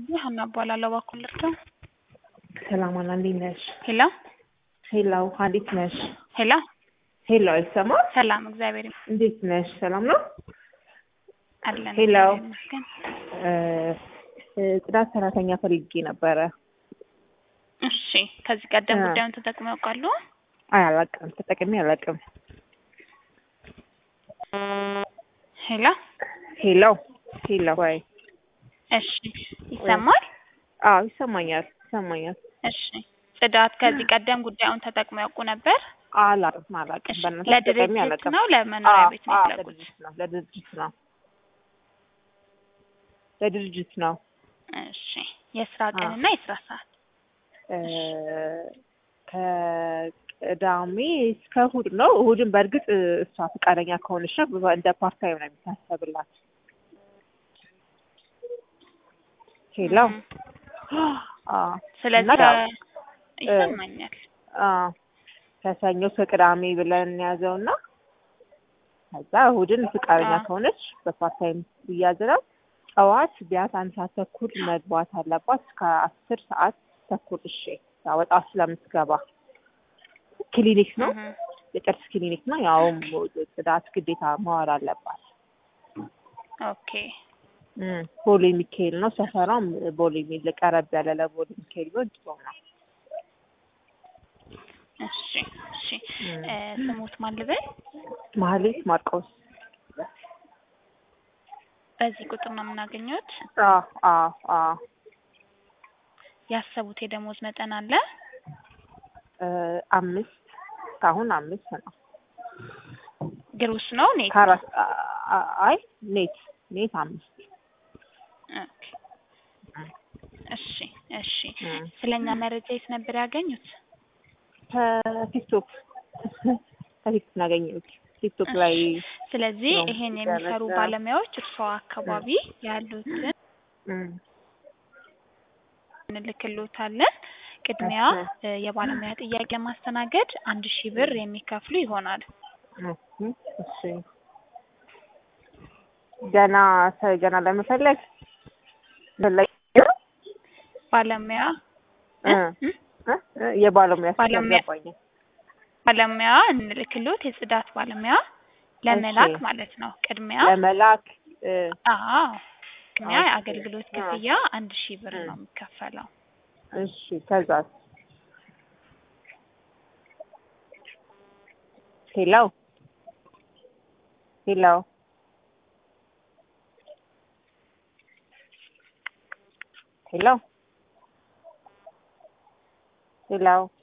ሀና እባላለሁ። እባክዎን ልርዳው? ሰላም አና እንዴት ነሽ? ሄሎ ሄሎ እንዴት ነሽ? ሄሎ ሄሎ አይሰማ? ሰላም፣ እግዚአብሔር ይመስገን እንዴት ነሽ? ሰላም ነው? አለን። ሄሎ። እግዚአብሔር ይመስገን። እ እ ጽዳት ሰራተኛ ፈልጌ ነበረ። እሺ፣ ከዚህ ቀደም አ። ጉዳዩን ተጠቅመው ያውቃሉ? አይ አላውቅም፣ ተጠቅሜ አላውቅም። ሄሎ ሄሎ ሄሎ ወይ እሺ፣ ይሰማል? አዎ ይሰማኛል፣ ይሰማኛል። እሺ፣ ጽዳት ከዚህ ቀደም ጉዳዩን ተጠቅመው ያውቁ ነበር? አላውቅም፣ አላውቅም። እሺ፣ በእናትሽ ተጠቅሜ ለድርጅት አላውቅም። ነው ለመኖሪያ አዎ፣ ቤት ነው አዎ፣ የፈለጉት? ለድርጅት ነው፣ ለድርጅት ነው፣ ለድርጅት ነው። እሺ፣ የስራ አ። ቀንና የስራ ሰዓት እ ከቅዳሜ እስከ እሑድ ነው። እሑድን በእርግጥ እ እሷ ፈቃደኛ ከሆነች ነው እንደ ፓርታይም ነው የሚታሰብላት። ሄሎ እም። አዎ ስለዚህ እና ያው፣ ከ- ይሰማኛል። አዎ ከሰኞ እስከ ቅዳሜ ብለን እንያዘውና ከዛ እሑድን ፈቃደኛ አዎ። ከሆነች በፓርታይም ይያዝናል። ጠዋት ቢያንስ አንድ ሰዓት ተኩል መግባት አለባት እስከ አስር ሰዓት ተኩል እሺ ወጣ ስለምትገባ ክሊኒክ ነው እህ። የጥርስ ክሊኒክ ነው። ያውም ጽዳት ግዴታ መዋል አለባት። ኦኬ እም፣ ቦሌ ሚካኤል ነው ሰፈሯም ቦሌ ሚል ቀረብ ያለ ለቦሌ ሚካኤል ቢሆን ጥሩ ነው። እሺ እሺ እም። እ ስሙት ማን ልበል? ማህሌት ማርቆስ በዚህ ቁጥር ነው የምናገኘት። አዎ አዎ አዎ ያሰቡት የደሞዝ መጠን አለ? እ አምስት እስካሁን አምስት ነው። ግሩስ ነው ኔት? ከአራት አ- አ- አይ ኔት ኔት አምስት ኦኬ እሺ እሺ እም። ስለኛ መረጃ የት ነበር ያገኙት? ከቲክቶክ ከቲክቶክ ነው ያገኘሁት። ቲክቶክ ላይ ስለዚህ ነው ይሄን የሚሰሩ ደረሰ። ባለሙያዎች እርስዎ አካባቢ ያሉትን እም፣ እንልክሎታለን። ቅድሚያ እሺ። እ የባለሙያ ጥያቄ ማስተናገድ አንድ ሺህ ብር የሚከፍሉ ይሆናል። እሺ እሺ ገና ሰ- ገና ለመፈለግ ፈለግ ባለሙያ እ እ? እ? እ? የባለሙያ ስም ባለሙያ- አልገባኝም። ባለሙያ እንልክሎት የጽዳት ባለሙያ ለመላክ እሺ። ማለት ነው። ቅድሚያ ለመላክ እ፣ አዎ ቅድሚያ ኦኬ። የአገልግሎት አ። ክፍያ አንድ ሺህ ብር እ። ነው የሚከፈለው። እሺ ከዛስ ሄሎ ሄሎ ሄሎ ሄሎ